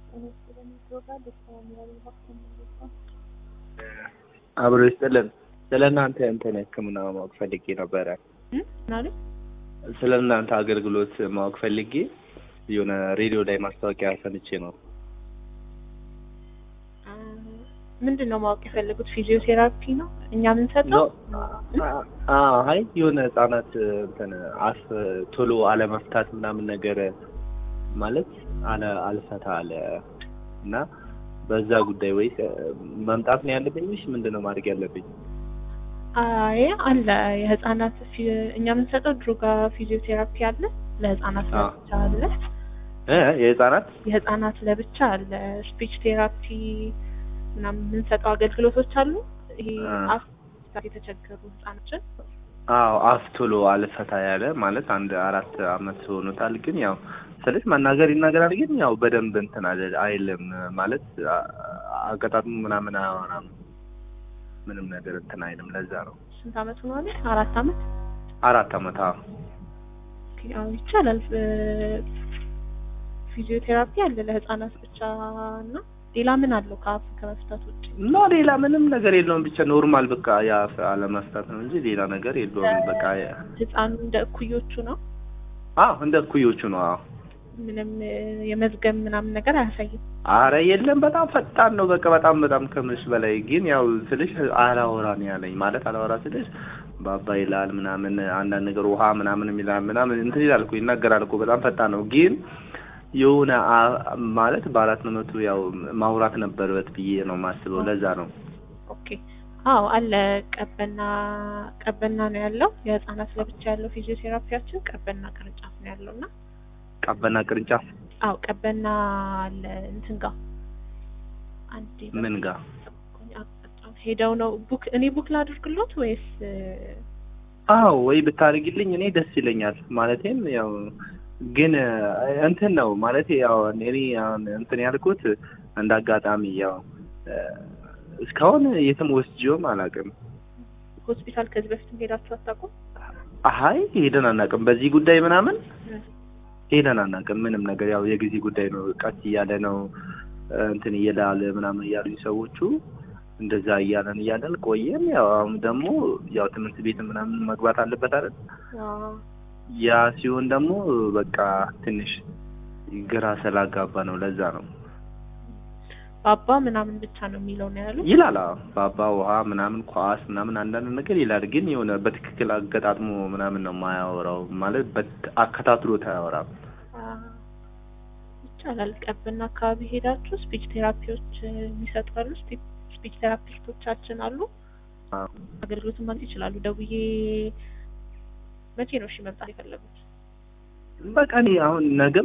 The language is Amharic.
አብሮ ይስጥልን። ስለ እናንተ እንትን ሕክምና ማወቅ ፈልጌ ነበረ። ናሉ ስለ እናንተ አገልግሎት ማወቅ ፈልጌ የሆነ ሬዲዮ ላይ ማስታወቂያ ሰምቼ ነው። ምንድን ነው ማወቅ የፈለጉት? ፊዚዮቴራፒ ነው እኛ የምንሰጠው? አይ የሆነ ህጻናት እንትን አፍ ቶሎ አለመፍታት ምናምን ነገር ማለት አለ አልፈታ አለ እና በዛ ጉዳይ ወይስ መምጣት ነው ያለብኝ ወይስ ምንድን ነው ማድረግ ያለብኝ? አይ አለ የህፃናት ፊ- እኛ የምንሰጠው ድሮጋ ፊዚዮቴራፒ አለ፣ ለህፃናት አዎ። ለብቻ አለ፣ እ የህጻናት የህፃናት ለብቻ አለ፣ ስፒች ቴራፒ ምናምን የምንሰጠው አገልግሎቶች አሉ። ይሄ አ። አፍ የተቸገሩ ህፃኖችን አዎ አፍ ቶሎ አልፈታ ያለ ማለት አንድ አራት አመት ሆኖታል። ግን ያው ስልሽ መናገር ይናገራል፣ ግን ያው በደንብ እንትን አለ አይልም ማለት አ- አገጣጥሙ ምናምን አያወራም ምንም ነገር እንትን አይልም። ለዛ ነው ስንት አመት ሆኗል? አራት አመት አራት አመት አዎ ኦኬ፣ አዎ ይቻላል። እ- ፊዚዮቴራፒ አለ ለህፃናት ብቻ እና ሌላ ምን አለው ከአፍ ከመፍታት ውጭ? እና ሌላ ምንም ነገር የለውም። ብቻ ኖርማል በቃ የአፍ አለመፍታት ነው እንጂ ሌላ ነገር የለውም። በቃ ህፃኑ እንደ እኩዮቹ ነው። አዎ እንደ እኩዮቹ ነው። አዎ ምንም እ፣ የመዝገም ምናምን ነገር አያሳይም። አረ የለም በጣም ፈጣን ነው። በቃ በጣም በጣም ከምልሽ በላይ ግን ያው ስልሽ አላወራ ነው ያለኝ ማለት አላወራ ስልሽ ባባ ይላል ምናምን አንዳንድ ነገር ውሃ ምናምን ይላል ምናምን እንትን ይላል እኮ ይናገራል እኮ በጣም ፈጣን ነው። ግን የሆነ አ- ማለት በአራት መቶ ያው ማውራት ነበረበት ብዬ ነው የማስበው። ለዛ ነው ኦኬ አዎ አለ ቀበና ቀበና ነው ያለው የህፃናት ለብቻ ያለው ፊዚዮቴራፒያችን ቀበና ቅርንጫፍ ነው ያለው እና ቀበና ቅርንጫፍ አዎ ቀበና አለ እንትን ጋር አንዴ ምን ጋር አቅጣጫውን ሄደው ነው ቡክ እኔ ቡክ ላድርግሎት ወይስ እ፣ አዎ ወይ ብታደርጊልኝ እኔ ደስ ይለኛል። ማለቴም ያው ግን እ፣ እንትን ነው ማለት ያው እኔ አሁን እንትን ያልኩት እንደ አጋጣሚ ያው እ፣ እስካሁን የትም ወስጄውም አላውቅም። ሆስፒታል ከዚህ በፊትም ሄዳችሁ አታውቁም? አይ ሄደን አናውቅም። በዚህ ጉዳይ ምናምን ሄደን አናውቅም። ምንም ነገር ያው የጊዜ ጉዳይ ነው። ቀስ እያለ ነው እ፣ እንትን እየላለ ምናምን እያሉኝ ሰዎቹ እንደዛ እያለን እያለን ቆየን። ያው አሁን ደግሞ ያው ትምህርት ቤት ምናምን መግባት አለበት አይደል? አዎ ያ ሲሆን ደግሞ በቃ ትንሽ ግራ ስላጋባ ነው። ለዛ ነው ባባ ምናምን ብቻ ነው የሚለው ነው ያሉት። ይላል። አዎ ባባ ውሃ ምናምን ኳስ ምናምን አንዳንድ ነገር ይላል። ግን የሆነ በትክክል አገጣጥሞ ምናምን ነው የማያወራው። ማለት በት- አከታትሎት አያወራም። አዎ፣ ይቻላል። ቀብና አካባቢ ሄዳችሁ ስፒች ቴራፒዎች እ፣ የሚሰጡ አሉ። ስፒ- ስፒች ቴራፒስቶቻችን አሉ። አዎ። አገልግሎቱን ማግኘት ይችላሉ። ደውዬ መቼ ነው እሺ መምጣት የፈለጉት? በቃ እኔ አሁን ነገ